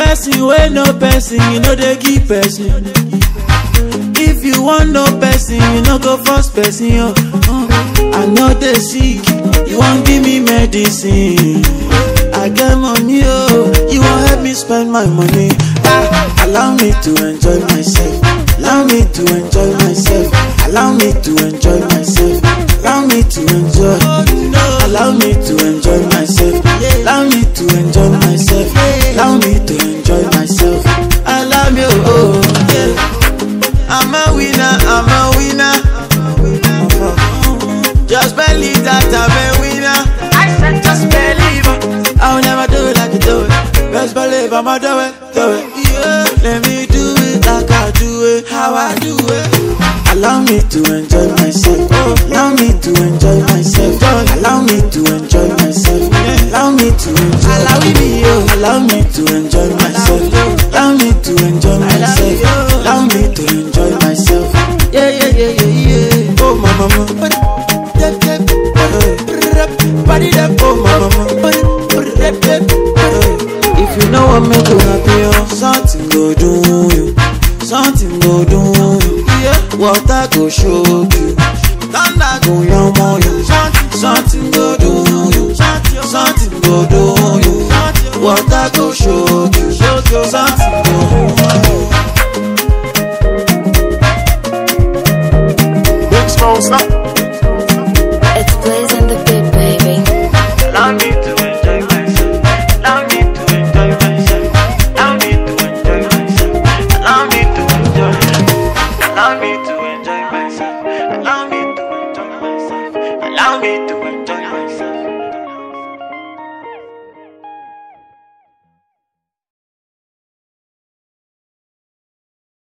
person wey no person you no dey give person if you wan know person you no go force person oh uh, i no dey sick you wan give me medicine i get money oh you wan help me spend my money ah allow me to enjoy myself allow me to enjoy myself allow me to enjoy myself allow me to enjoy allow me to enjoy myself allow me to enjoy myself allow me to enjoy myself allow me oh yeah i'm a winner i'm a winner just believe that i'm a winner i said just believe i'll never do it like you do it just believe i'ma do it do it yeah let me do it like i do it how i do it allow me to enjoy myself allow me to enjoy myself allow me to enjoy myself allow me to enjoy allow me allow me to enjoy myself allow me to enjoy myself allow me to enjoy myself yeah yeah yeah yeah yeah oh my mama body that oh my mama if you know what make you happy oh something go do you something go do you yeah water go show you thunder go yanmo you something go do you something go do you water go show you something go Big Smoke, stop. It's blazing the beat, baby. Allow me to enjoy myself. Allow me to enjoy myself. Allow me to enjoy myself. Allow me to enjoy. Allow me to enjoy myself. Allow me to enjoy myself. Allow me to